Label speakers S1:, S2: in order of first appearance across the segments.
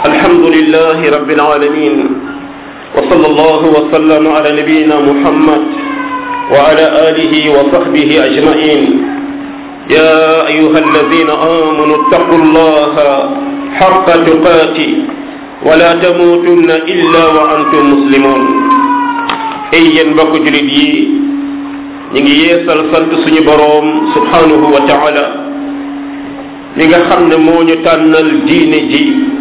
S1: الحمد لله رب العالمين وصلى الله وسلم على نبينا محمد وعلى آله وصحبه أجمعين يا أيها الذين آمنوا اتقوا الله حق تقاته ولا تموتن إلا وأنتم مسلمون ay yéen mbokk julit yi ñu ngi yeesal sant suñu boroom subhanahu wa taala mi nga xam ne moo ñu tànnal diine ji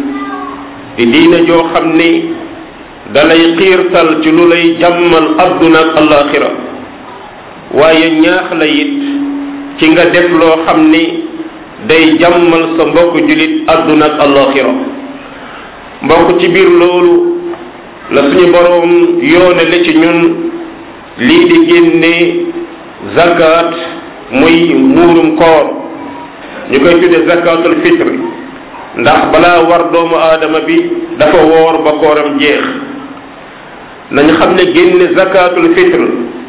S1: di diine joo xam ni dalay xiirtal ci lu lay jàmmal adduna ak alaxira waaye ñaax la it ci nga def loo xam ni day jàmmal sa mbokk julit adduna ak alaxira mbokk ci biir loolu la suñu boroom yoonale ci ñun lii di génne zakat muy muurum koor ñu koy tudde zakatul fitre ndax balaa war doomu aadama bi dafa woor ba kooram jeex nañu xam ne génne zakatul fitre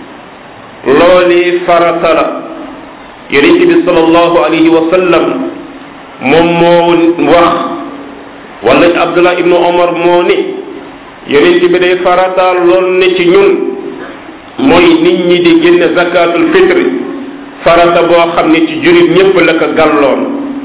S1: looli farata la yonent bi sallallahu alayhi wa sallam moom moo wax wala abdullah ibnu omar moo ni yonent bi day farataal lool ne ci ñun mooy nit ñi di génne zakatul fitri farata boo xam ne ci jurit ñépp la ko gàlloon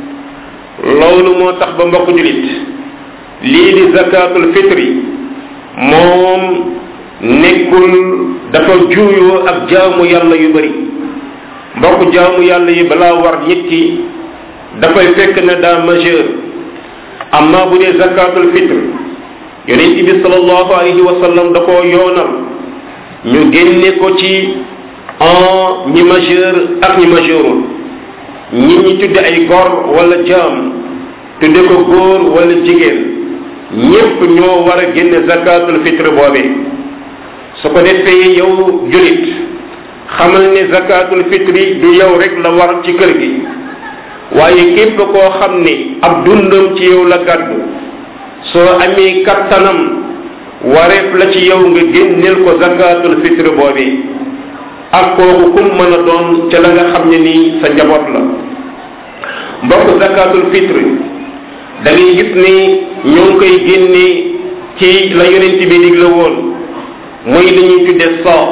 S1: loolu moo tax ba mbokk julit lii di zakatul fitri moom nekkul dafa juuyoo ak jaamu yàlla yu bari mbokk jaamu yàlla yi balaa war nit ki dafay fekk ne daa majeur amma bu dee zakatul fitri yonent bi sallallahu alayhi wa sallam da koo yoonal ñu génne ko ci en ñi majeur ak ñi majeurul ñi ñi tudde ay gor wala jaam tudde ko góor wala jigéen ñépp ñoo war a génne zakatul fitre boobee su ko defee yow julit xamal ne zakatul fitre du yow rek la war ci kër gi waaye képp koo xam ne ab dundam ci yow la gàddu soo amee kattanam wareef la ci yow nga génneel ko zakatul fitre boobee ak kooku kum mën a doon ca la nga xam ne nii sa njaboot la mbokk zakatul fitre da ngay gis ni ñoo ngi koy génne ci la yonent bi digle woon mooy li ñuy tudde saa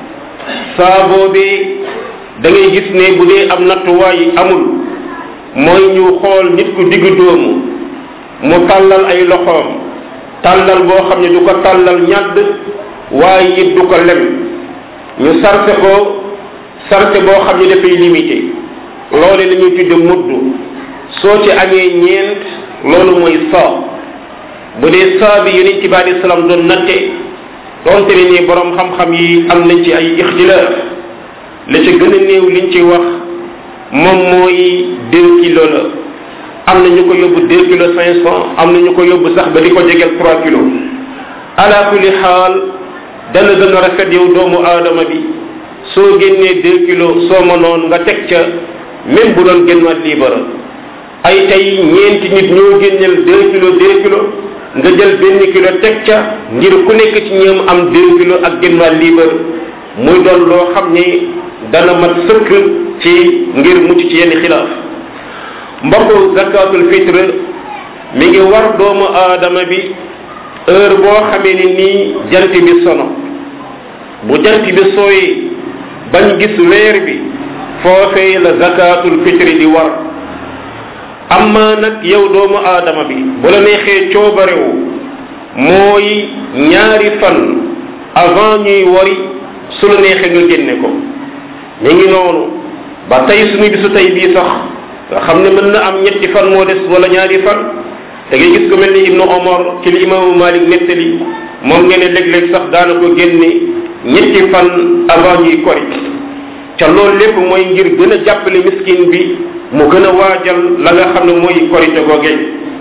S1: saa boobee da ngay gis ne bu dee am nattuwaay amul mooy ñu xool nit ku diggu doomu mu tàllal ay loxoom tàllal boo xam ne du ko tàllal ñàdd waaye it du ko lem ñu sarse ko sarse boo xam ne dafay limité loole la ñuy tudde mudd soo ci amee ñeent loolu mooy saa bu dee saa bi yonent bi alei salaam doon natte doonte ne nii borom xam-xam yi am nañ ci ay ixtilaaf la ci gën a néew liñ ci wax moom mooy deux kilos la am na ñu ko yóbbu deux kilos cinq cent am na ñu ko yóbbu sax ba di ko jegeel trois kilos ala kulli xaal dana gën a rafet yow doomu aadama bi soo génnee deux kilos soo mënoon nga teg ca même bu doon génn waat liibara ay tey ñeenti nit ñoo génneel deux kilos deux kilos nga jël benn kilo teg ca ngir ku nekk ci ñoom am deux kilos ak génn waat liibara muy doon loo xam ni dana mat sëkk ci ngir mucc ci yenn xilaaf mbokku zakatul fitre mi ngi war doomu aadama bi heure boo xamee ni nii jant bi sono bu jant bi sooyee bañ gis weer bi foofee la zakatul fitre di war amma nag yow doomu aadama bi bu la neexee coobarewu mooy ñaari fan avant ñuy wari su la neexee nga génne ko mi ngi noonu ba tey suñu bisu tey bii sax nga xam ne mën na am ñetti fan moo des wala ñaari fan da ngay gis ko mel ni ibnu omar ci li imaamu malik nettali moom ngeen ne léeg-léeg sax daana ko génne ñetti fan avant ñuy kori ca loolu lépp mooy ngir gën a jàppale miskin bi mu gën a waajal la nga xam ne mooy korite googee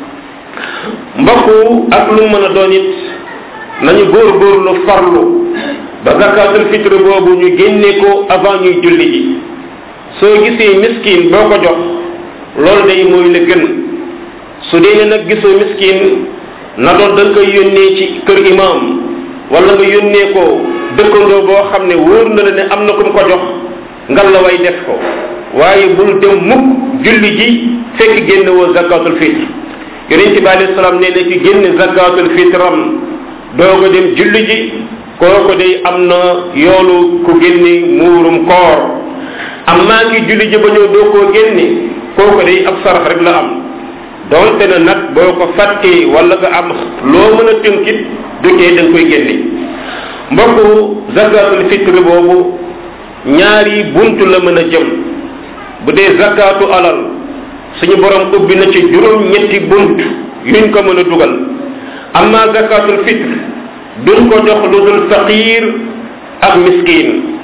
S1: mbokku ak lu mën a doon it nañu góor-góorlu farlu ba zakatul fitre boobu ñu génne ko avant ñuy julli ji soo gisee miskin boo ko jox loolu day mooy la gën su dee ne nag gisoo miskin na doon da nga koy yónnee ci kër imam wala nga yónnee ko dëkkandoo boo xam ne wóor na la ne am na ku mu ko jox ngal la way def ko waaye bul dem mukk julli ji fekk génne woo zakatul fitr yonent bi alayhi salaam nee na ki génn zakatul fitram doog a dem julli ji kooku day am na yoolu ku génne muurum koor amma ki julli ji ba ñëw doo koo génne kooku day ab sarax rek la am donte na nag boo ko fàttee wala nga am loo mën a tënkit du tee da nga koy génne mbokku zakatul fitre boobu ñaari buntu la mën a jëm bu dee zakatu alal suñu borom ubbi na ci juróom ñetti bunt yuñ ko mën a dugal amma zakatul fitre duñ ko jox lu dul faqir ak miskin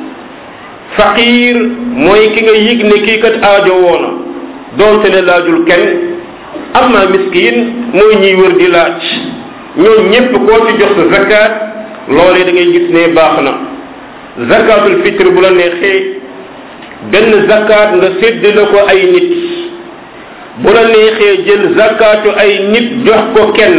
S1: faqir mooy ki nga yëg ne kii kat aajo woona doonte ne laajul kenn amma miskin mooy ñiy wër di laaj ñoom ñépp koo ci jox sa zakat loolee da ngay gis ne baax na zakatul fitre bu la neexee benn zakat nga séddale ko ay nit bu la neexee jël zakatu ay nit jox ko kenn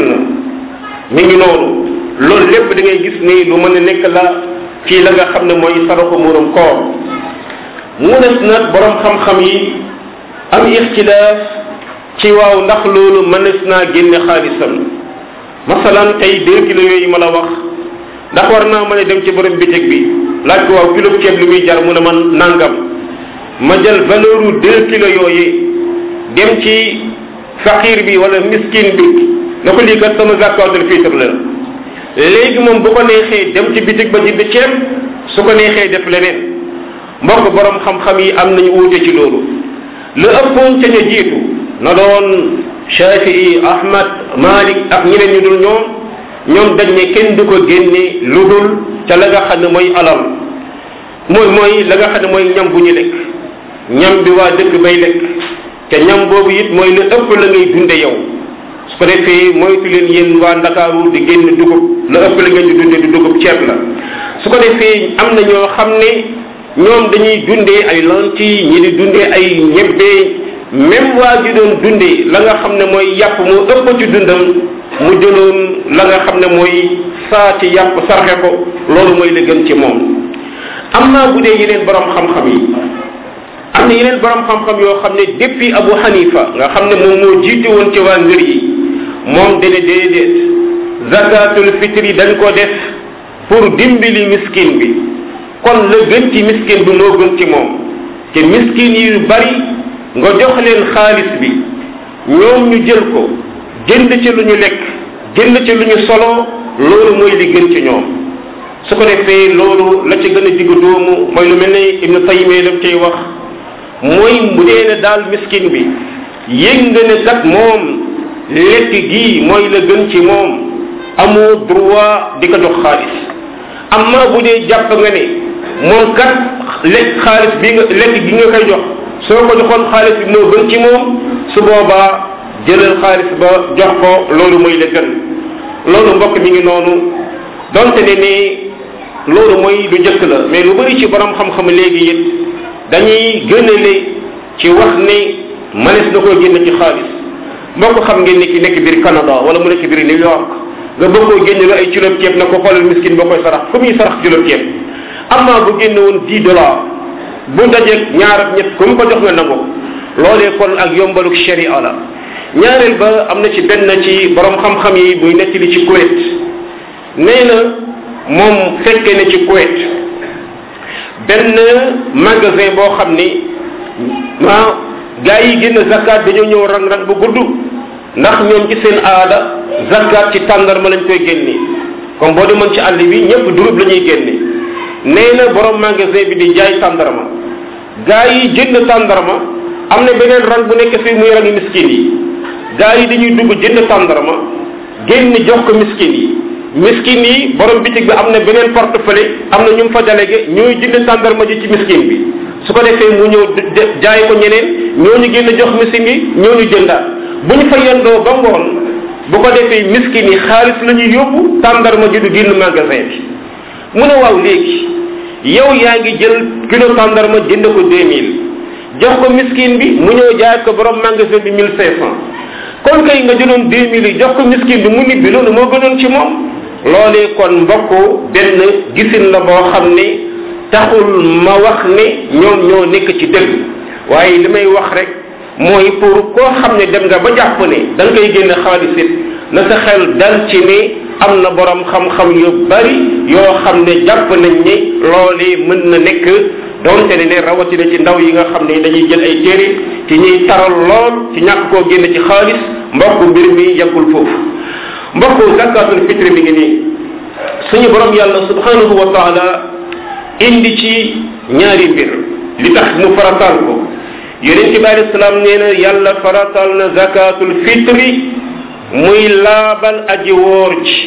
S1: mi ngi noonu loolu lépp da ngay gis ni lu mën a nekk la ci la nga xam ne mooy saraxu murum koor mu des nag borom xam-xam yi am ixtilaaf ci waaw ndax loolu mënees naa génne xaalisam masalan tey deux kilos yooyu ma la wax ndax war naa mën a dem ci borom bitig bi laaj ko waaw kilo ceeb li muy jar mu ne man nangam ma jël valeur u deux kilos yooyu dem ci faqir bi wala miskin bi na ko lii kat sama zakatul fitre la léegi moom bu ko neexee dem ci bitig ba jënd ceeb su ko neexee def leneen mbokk borom xam-xam yi am nañu wuute ci loolu lu ëppoon ca ña jiitu na doon Shafii Ahmad Malik ak ñeneen ñu dul ñoom ñoom dañ ne kenn du ko génne lu dul ca la nga xam ne mooy alal mooy mooy la nga xam ne mooy ñam bu ñu lekk ñam bi waa dëkk bay lekk te ñam boobu it mooy lu ëpp la ngay dunde yow su ko defee moytu leen yéen waa ndakaaru di génn dugub la ëpp la ngeen di dunde di dugub ceeb la su ko defee am na ñoo xam ne ñoom dañuy dundee ay lentilles ñi di dundee ay ñebbe même waa ji doon dundee la nga xam ne mooy yàpp moo ëpp ci dundam mu jëloon la nga xam ne mooy saa ci yàpp sarxe ko loolu mooy la gën ci moom am naa bu dee yeneen borom xam-xam yi am na yeneen borom xam-xam yoo xam ne depuis Abu Hanifa nga xam ne moom moo jiite woon ci waa ngër yi moom dana déedéet zakatul fitri dañ ko def pour dimbali miskin bi kon la gën ci miskin bi moo gën ci moom te miskin yi yu bari nga jox leen xaalis bi ñoom ñu jël ko jënd ci lu ñu lekk jënd ci lu ñu solo loolu mooy li gën ci ñoom su ko defee loolu la ci gën a diggu doomu mooy lu mel ne Ibnu Taymiyya lam cay wax mooy bu dee ne daal miskin bi yëg nga ne kat moom lekk gii mooy la gën ci moom amoo droit di ko jox xaalis amma bu dee jàpp nga ne moom kat lekk xaalis bi nga lekk gi nga koy jox soo ko joxoon xaalis bi moo gën ci moom su boobaa jëlal xaalis ba jox ko loolu mooy la gën loolu mbokk mi ngi noonu donte ne ni loolu mooy lu jëkk la mais lu bari ci borom xam-xam léegi it dañuy gënale ci wax ne manes na koo génn ci xaalis mbokk xam ngeen ni ki nekk biir Canada wala mu nekk biir New York nga bëgg koo génne lu ay kilo ceeb na ko xoolal miskin boo koy sarax fu muy sarax kilo ceeb amma bu génne woon 10 dollars bu dajeeg ñaar ak ñett ku mu ko jox nga nangu loolee kon ak yombaluk sharia la ñaareel ba am na ci benn ci borom xam-xam yi buy nettali ci Kuwait nee na moom fekkee ne ci Kuwait benn magasin boo xam ni ah gaa yi génn zakat dañoo ñëw rang-rang bu gudd ndax ñoom ci seen aada zakat ci tàndarma lañ koy génne comme boo demoon ci àll bi ñëpp durub la ñuy génne nee na borom magasin bi di jaay tàndarma gaa yi jënd tàndarma am na beneen rang bu nekk fii muy rangi miskin yi gaa yi dañuy dugg jënd tàndarma génn jox ko miskin yi miskin yi borom bitig bi am na beneen portefeuille am na ñu mu fa délégué ñooy jënd tàndarma ji ci miskin bi su ko defee mu ñëw jaay ko ñeneen ñooñu génn jox miskin yi ñooñu jëndaat bu ñu fa yendoo ba ngoon bu ko defee miskin yi xaalis la ñuy yóbbu tàndarma ji du génn magasin bi mu ne waaw léegi yow yaa ngi jël kilo tàndarma jënd ko 2000 jox ko miskin bi mu ñëw jaay ko borom magasin bi 1500 kon kay nga jëloon 2000 yi jox ko miskin bi mu nit bi loolu moo gënoon ci moom loolee kon mbokk benn gisin la boo xam ne taxul ma wax ne ñoom ñoo nekk ci dëgg waaye li may wax rek mooy pour koo xam ne dem nga ba jàpp ne da nga koy génne xaalis it na sa xel dal ci ni am na borom xam-xam yu bari yoo xam ne jàpp nañ ni loolee mën na nekk donte ne ne rawatina ci ndaw yi nga xam ne dañuy jël ay téere ci ñuy taral lool ci ñàkk koo génne ci xaalis mbokk mbir mi yàggul foofu mbokk zakatul fitri mi ngi nii suñu borom yàlla subhanahu wa taala indi ci ñaari mbir li tax mu farataal ko yonent bi alei salaam nee na yàlla farataal na zakatul fitri muy laabal aji woor ji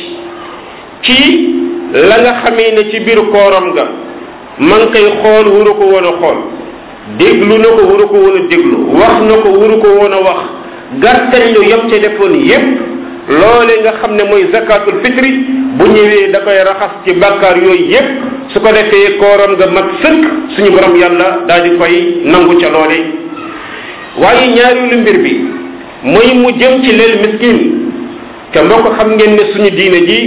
S1: ci la nga xamee ne ci biir kooram ga man koy xool wuru ko woon a xool déglu na ko wuru ko woon a déglu wax na ko wuru ko woon a wax gàttañ lu yem ca defoon yépp loole nga xam ne mooy zakatul fitri bu ñëwee da koy raxas ci bàkkaar yooyu yépp su ko defee kooram nga mat sëkk suñu borom yàlla daal di koy nangu ca loole waaye ñaareelu mbir bi mooy mu jëm ci leel miskin te moo ko xam ngeen ne suñu diine ji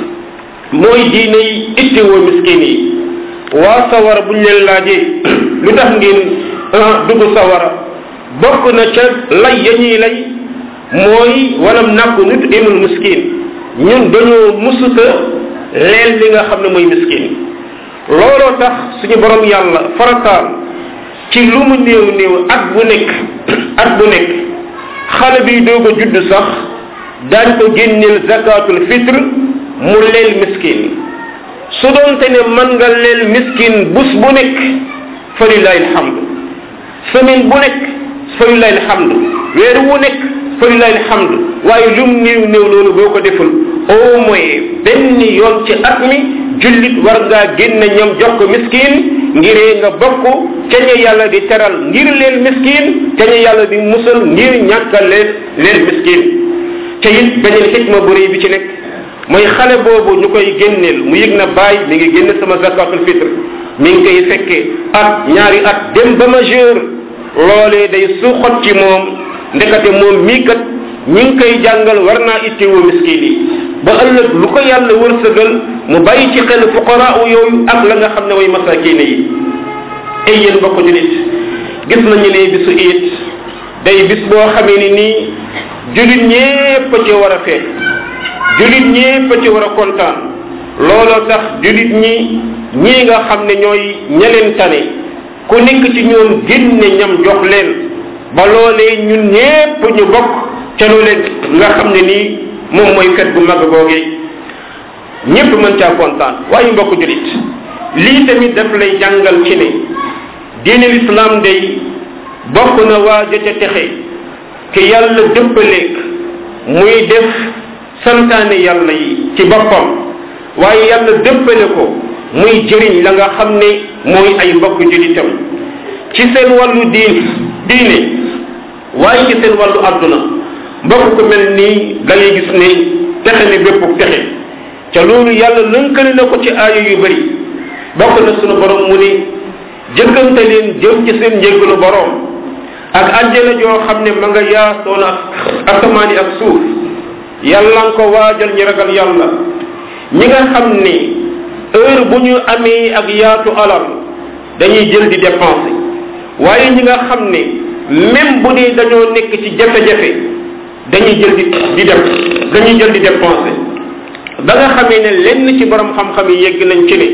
S1: mooy diine yi ittewoo miskin yi waa sawara buñ leen laajee lu tax ngeen dugg sawara bokk na ca lay ya ñuy lay mooy walam nàkku nit imul miskin ñun dañoo musuta leel li nga xam ne mooy miskin looloo tax suñu borom yàlla farataal ci lu mu néew néew at bu nekk at bu nekk xale bi doog a judd sax daañ ko génneel zakatul fitre mu leel miskin su doonte ne mën nga leel miskin bus bu nekk fa lillahi alhamdu semaine bu nekk fa lillahi alhamdu weer wu nekk fa lillahi alhamdu waaye lum néew néew loolu boo ko deful au moins benn yoon ci at mi jullit war ngaa génn ñam jox ko miskin ngiree nga bokk ca ña yàlla di teral ngir leen miskin ca ña yàlla di musal ngir ñàkkal leen leen miskin ca it beneen xikma bu rëy bi ci nekk mooy xale boobu ñu koy génneel mu yëg na bàyyi mi ngi génn sama zakatul fitre mi ngi koy fekkee at ñaari at dem ba majeur loolee day suuxat ci moom ndekate moom mii kat ñi ngi koy jàngal war naa ittewoo miskin yi ba ëllëg lu ko yàlla wërsëgal mu bàyyi ci xel fuqaraa yooyu ak la nga xam ne mooy masakine yi ay yéen bokk julit gis nañu ne bisu it day bis boo xamee ni nii julit ñépp ci war a feet julit ñépp ci war a kontaan looloo tax julit ñi ñii nga xam ne ñooy ñeleen tane ku nekk ci ñoom génne ñam jox leen ba loolee ñun ñépp ñu bokk ca loolee nga xam ne nii moom mooy fet bu mag googee ñépp mën caa kontaan waaye mbokk julit lii tamit daf lay jàngal ci ne diine l'islam day bokk na waa ja ca texe ki yàlla dëppaleeg muy def santaane yàlla yi ci boppam waaye yàlla dëppale ko muy jëriñ la nga xam ne mooy ay mbokk julitam ci seen wàllu diin diine waaye ci seen wàllu àdduna mbokk ko mel nii da ngay gis ne texe ne bépp texe ca loolu yàlla lënkale na ko ci aaya yu bëri bokk na sunu borom mu ne jëkkante leen jëm ci seen njéggalu borom ak àjjana joo xam ne ma nga yaasoon ak asamaani ak suuf yàlla nga ko waajal ñi ragal yàlla ñi nga xam ne heure bu ñu amee ak yaatu alal dañuy jël di dépenser waaye ñi nga xam ne même bu dee dañoo nekk ci jafe-jafe dañuy jël di di def dañuy jël di dépenser ba nga xamee ne lenn ci borom xam-xam yi yegg nañ ci ne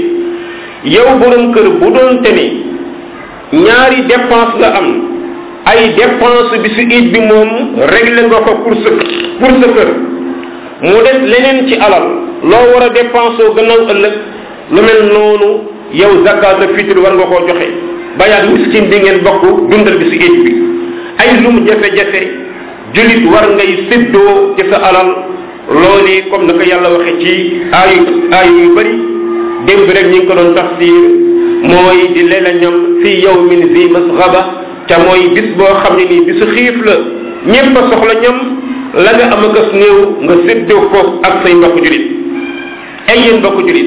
S1: yow borom kër bu doon te ne ñaari dépense nga am ay dépense bi su it bi moom réglé nga ko pour sa pour sa kër mu des leneen ci alal loo war a dépense oo gannaaw ëllëg lu mel noonu yow zakat de fitre war nga koo joxe bayaat miskin bi ngeen bokk dundal bi si it bi ay lu mu jafe-jafe julit war ngay séddoo ci sa alal loolee comme na ko yàlla waxe ci aayu aayu yu bëri démb rek ñi ngi ko doon tafsir mooy di leela ñam fi yawmin zi masghaba ca mooy bis boo xam ne nii bisu xiif la ñépp a soxla ñam la nga am akas néew nga séddoo ko ak say mbokk julit ay yéen mbokk julit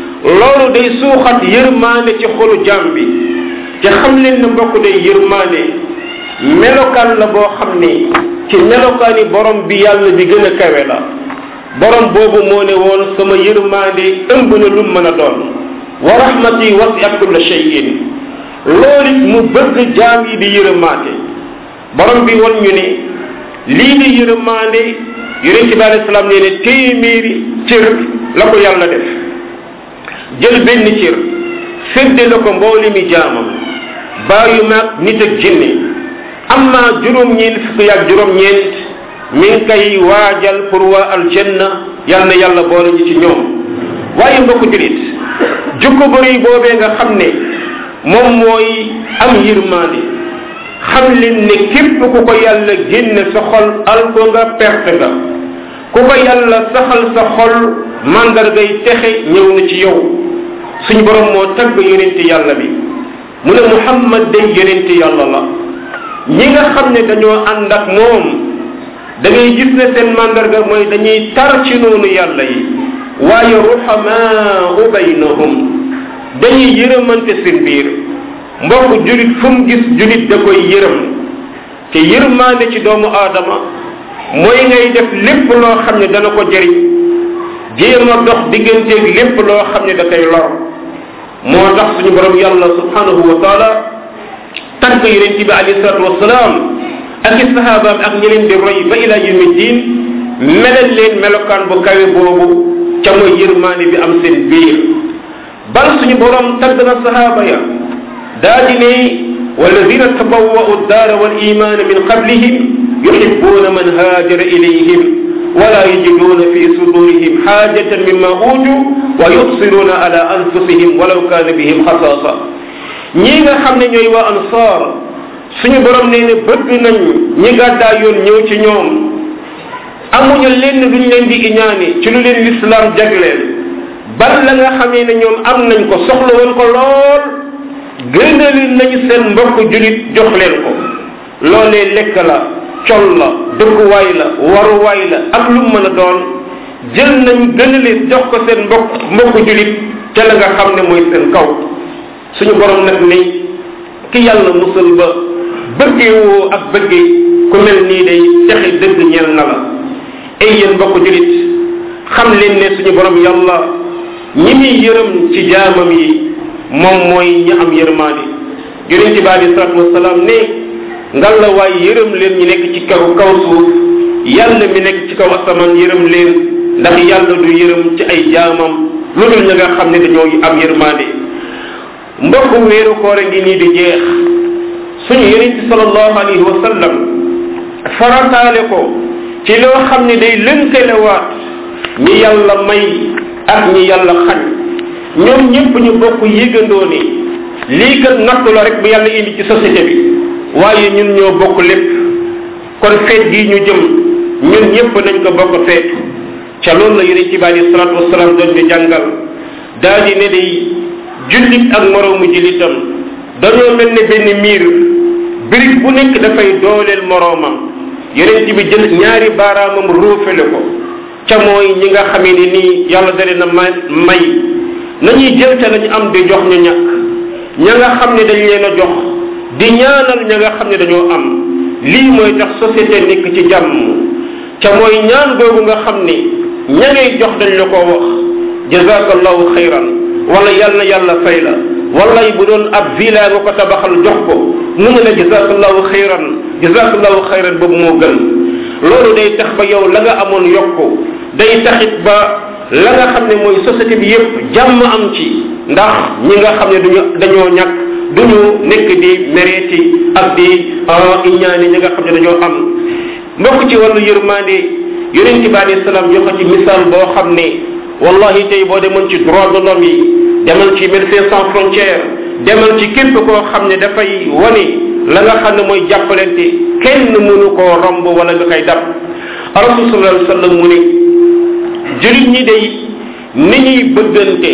S1: loolu day suuxat yërmaane ci xolu jaam bi te xam leen ne mbokk day yërmaane melokaan la boo xam ne ci melokaani borom bi yàlla bi gën a kawe la borom boobu moo ne woon sama yërmaande ëmb na lu mën a doon wa rahmati wasiat kulla shay'in loolu it mu bëgg jaam yi di yërëmaate borom bi won ñu ne lii di yërmaande yonente bi alayhi salaam nee ne téeméeri cër la ko yàlla def jël benn cër sédde la ko mbooli mi jaamam bàyyu maag nit ak jinne am naa juróom-ñeent fukk yaag juróom-ñeent mi ngi koy waajal pour waa aljanna yal na yàlla boole ñu ci ñoom waaye mbokk julit jukko bëri boobee nga xam ne moom mooy am yërmaande xam leen ne képp ku ko yàlla génne sa xol al ko nga perte nga ku ko yàlla saxal sa xol mandargay texe ñëw na ci yow suñu borom moo tagg yonente yàlla bi mu ne muhammad day yonente yàlla la ñi nga xam ne dañoo ànd ak moom da ngay gis ne seen mandarga mooy dañuy tar ci noonu yàlla yi waaye ruhamaau baynahum dañuy yërëmante seen biir mbokk julit fu mu gis julit da koy yërëm te yërmaande ci doomu aadama mooy ngay def lépp loo xam ne dana ko jëriñ jéem a dox digganteeg lépp loo xam ne da koy lor moo tax suñu borom yàlla subhanahu wa taala tànk yonent bi alayhi salatu wasalaam ak i sahabaam ak ñi leen di roy ba ila yawmi din melal leen melokaan bu kawe boobu ca mooy yërmaane bi am seen biir bal suñu borom tagg na sahaaba ya daa di ne walladina tabawwa'u daara wal imaana min qablihim yuhibbuna man haajara ilayhim wala yajiduna fi sudurihim xaajatan mimma uutu wa yubsiruna ala anfusihim walaw kaana bihim xasaasa ñii nga xam ne ñooy waa ansaar suñu borom nee ne bëgg nañ ñi gàddaa yoon ñëw ci ñoom amuñu lenn luñ leen di iñaane ci lu leen lislaam jagleel bal la nga xamee ne ñoom am nañ ko soxla woon ko lool gënali nañ seen mbokk julit jox leen ko loolee lekk la col la dëkkuwaay la waruwaay la ak lu mën a doon jël nañ gënali jox ko seen mbokk mbokk julit ca la nga xam ne mooy seen kaw suñu borom nag ni ki yàlla musal ba bëggee woo ak bëggee ku mel nii day texe dëgg ñeel na la ay yéen mbokk julit xam leen ne suñu borom yàlla ñi muy yërëm ci jaamam yi moom mooy ñi am yërmaande yonent bi alei salatu wasalaam ne ngal la waay yërëm leen ñi nekk ci kaw kaw suuf yàlla mi nekk ci kaw asamaan yërëm leen ndax yàlla du yërëm ci ay jaamam lu dul ña nga xam ne dañoo am yërmaande mbokk weeru koore ngi nii di jeex suñu yonent sallallahu alayhi wa sallam farataale ko ci loo xam ne day lënkalewaat ñi yàlla may ak ñi yàlla xañ ñoom ñëpp ñu bokk yëgandoo ni lii kat nattu la rek bu yàlla indi ci société bi waaye ñun ñoo bokk lépp kon feet gi ñu jëm ñun ñëpp nañ ko bokk feet ca loolu la yonent bi alayhi salaatu wasalaam doon ñu jàngal daa di ne day jullit ak moroomu jullitam dañoo mel ne benn miir birig bu nekk dafay dooleel moroomam yonent bi jël ñaari baaraamam ruufale ko ca mooy ñi nga xamee ni nii yàlla da leen a may may nañuy jël ca lañu am di jox ñu ñàkk ña nga xam ne dañ leen a jox di ñaanal ña nga xam ne dañoo am lii mooy tax société nekk ci jàmm ca mooy ñaan googu nga xam ni ña ngay jox dañ la ko wax jazakallahu xayran wala yàlla na yàlla fay la wala bu doon ab villa nga ko tabaxal jox ko mu ngi la jazakallahu xayran jazakallahu xayran boobu moo gën loolu day tax ba yow la nga amoon yokku day taxit ba la nga xam ne mooy société bi yépp jàmm am ci ndax ñi nga xam ne duñu dañoo ñàkk duñu nekk di mereeti ak di iñaani ñi nga xam ne dañoo am mbokk ci wàllu yërmande yonente bi alayhi salaam joxe ci misaal boo xam ne wallahi tey boo demoon ci droit de l'homme yi demal ci médecins sans frontières demal ci képp koo xam ne dafay wane la nga xam ne mooy jàppalante kenn mënu koo romb wala nga koy dab rasul sallallahu alayhi wasallam mu ne julit ñi day ni ñuy bëggante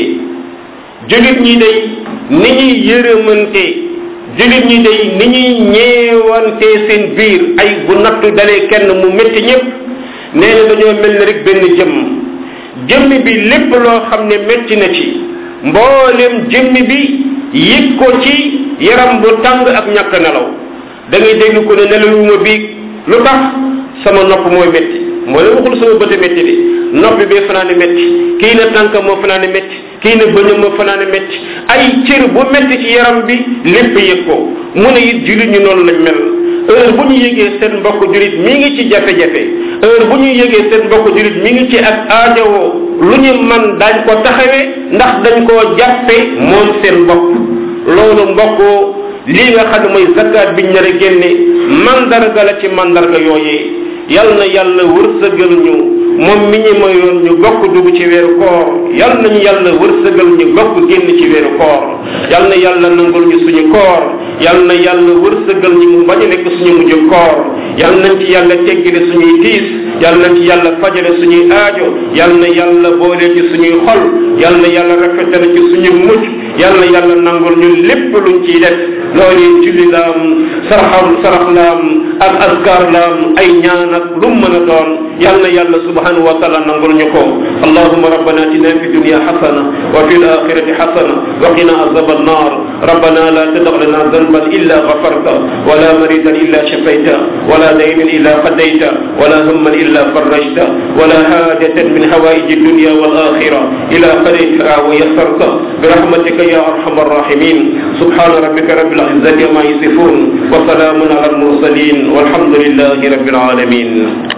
S1: julit ñi day ni ñuy yërëmante julit ñi day ni ñuy ñeewante seen biir ay bu nattu dalee kenn mu métti ñëpp nee na dañoo mel ni rek benn jëmm jëmmi bi lépp loo xam ne métti na ci mboolem jëmmi bi yëg ko ci yaram bu tàng ak ñàkk nelaw da ngay dégg ko ne nelawuma biig lu tax sama nopp mooy métti moo la waxul sama bëte métti de nopp bi fanaane métti kii na tànk moo fanaane métti kii na bëñam moo fanaane métti ay cër bu métti ci yaram bi lépp yëg ko mu ne it julit ñu noonu lañ mel heure bu ñu yëgee seen mbokk julit mi ngi ci jafe-jafe heure bu ñu yëgee seen mbokk julit mi ngi ci ak aajowoo lu ñu man dañ ko taxawee ndax dañ koo jàppe moom seen bopp loolu mbokk lii nga xam ne mooy zakat biñ nar a génne mandarga la ci mandarga yooyee yal na yàlla wërsëgal ñu moom mi ñu mayoon ñu bokk dugg ci weeru koor yal nañu yàlla wërsëgal ñu bokk génn ci weeru koor yal na yàlla nangul ñu suñu koor yal na yàlla wërsëgal ñu mu bañ a nekk suñu mujj koor yal nañ ci yàlla teggile suñuy tiis yal nañ ci yàlla fajale suñuy aajo yal na yàlla boole ci suñuy xol yal na yàlla rafetal ci suñu mujj yal na yàlla nangul ñu lépp luñ ciy def loolu julli laam saraxam sarax laam ak askar laam ay ñaan ak lu mën a doon yal na yàlla subhanahu wa taala nangul ñu ko allahuma rabbana atina fi dunya xasana wa fi alaxirati xasana wa qina azab annar rabbana la tadع lana ذنبا إلا غفرته ولا مريضا إلا شفيته ولا دينا إلا قضيته ولا هما إلا فرجته ولا حاجة من حوائج الدنيا والآخرة إلى قضيتها ويسرته برحمتك يا أرحم الراحمين سبحان ربك رب العزة ما يصفون وسلام على المرسلين والحمد لله رب العالمين